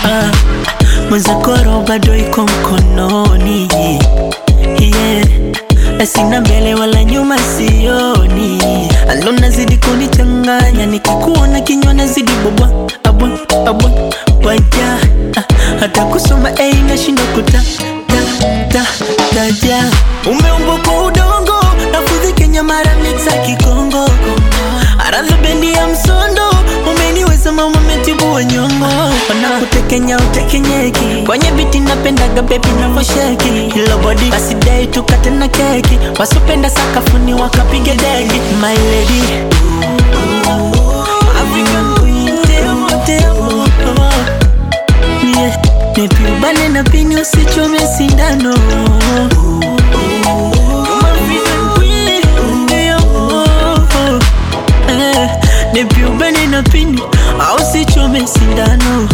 ah, mwenzakoro bado iko mkononi yeah. Sina mbele wala nyuma sioni, alo nazidi kunichanganya, nikikuona kinywa nazidi bobwa abwa abwa waja ah, hata kusoma ei nashinda kuta ta ta taja umeumbwa kwa udongo nafudhi Kenya mara mixa Kikongo aradhi bendi ya msondo umeniweza mama metibu wa nyongo wanakutekenya utekenyeki kwenye biti napendaga bebi navosheki hilo bodi basi dei tukate na keki wasopenda sakafuni wakapiga deki my lady African queen temo temo yeah. Nipiubane na pini usichome sindano You're my African queen, yeah. Eh, Nipiubane na pini au usichome sindano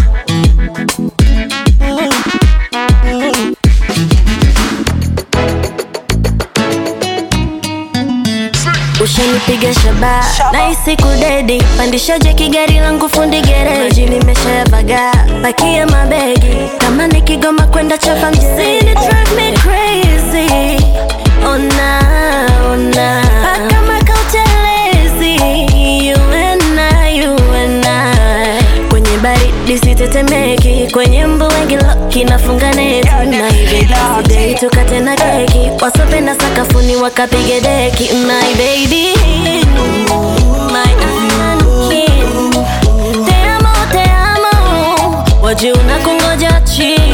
ushanipiga shaba naisi kudedi pandisha jeki gari langu fundi gereji nimeshayavaga pakia mabegi kama ni kigoma kwenda chapa mjini drive me crazy ona ona paka makautelezi you and I, you and I kwenye baridi sitetemeki kwenye mbu wengi loki nafunga neti naibedei tukate na keki wasopenda sakafuni wakapige deki my baby my African king te amo te amo waji unakungoja chini